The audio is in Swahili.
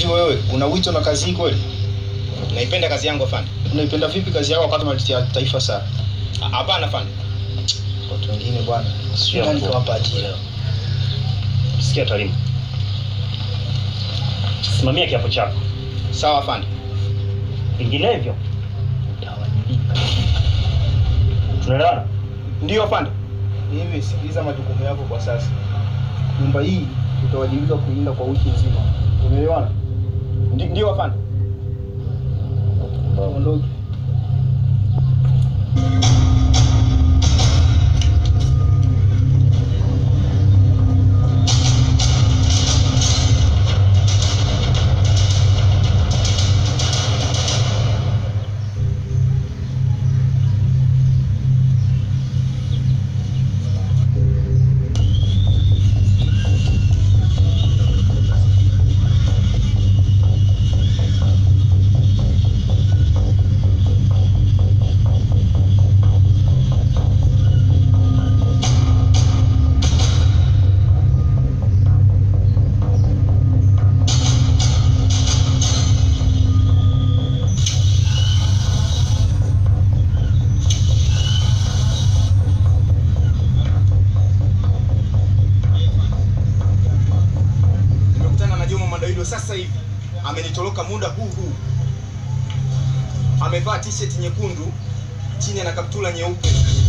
Hivi wewe una wito na kazi hii kweli? Naipenda kazi yangu afande. Unaipenda vipi kazi yako wakati unaletea taifa sana? Ah, Hapana afande. Watu wengine bwana, sio Sio nani mkuu. kawapa ajira. Sikia Talimu, simamia kiapo chako, Sawa afande. vinginevyo tunaelewana? Ndio afande. Hivi sikiliza majukumu yako kwa sasa. Nyumba hii utawajibika kuilinda kwa wiki nzima. Umeelewana? Ndi- Ndio afande. Ondoke. Nimekutana na Juma Mandawilo sasa hivi. Amenitoroka muda huu huu. Amevaa t-shirt nyekundu, chini ana kaptula nyeupe.